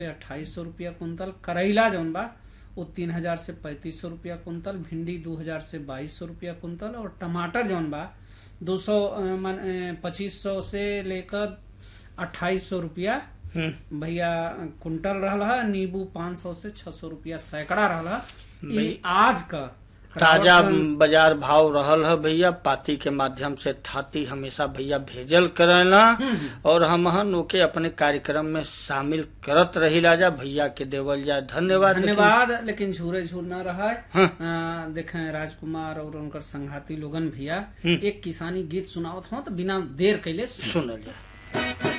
अट्ठाईस सौ रुपया कुंतल करैला जौन बा वो तीन हजार से पैंतीस सौ रुपया कुंतल भिंडी दो हजार से बाईस सौ रुपया कुंतल और टमाटर जौन बा दो सौ पच्चीस सौ से लेकर अट्ठाईस सौ रुपया हम्म, भैया कुंटल रहल है नींबू पाँच सौ से छह सौ रुपया सैकड़ा रहल है भाई, ई आज का ताजा रावतगंज- बाजार भाव रहल है भैया पाती के माध्यम से थाती हमेशा भैया भेजल करेला और हमहन ओके अपने कार्यक्रम में शामिल करत रही जा भैया के देवल जाए धन्यवाद लेकिन- धन्यवाद लेकिन झूरे झूर न रहा है हाँ। आ, देखें राजकुमार और उनकर संघाती लोगन भैया हम्म। एक किसानी गीत सुनावत हो तो बिना देर कैले सुन सुनल जाए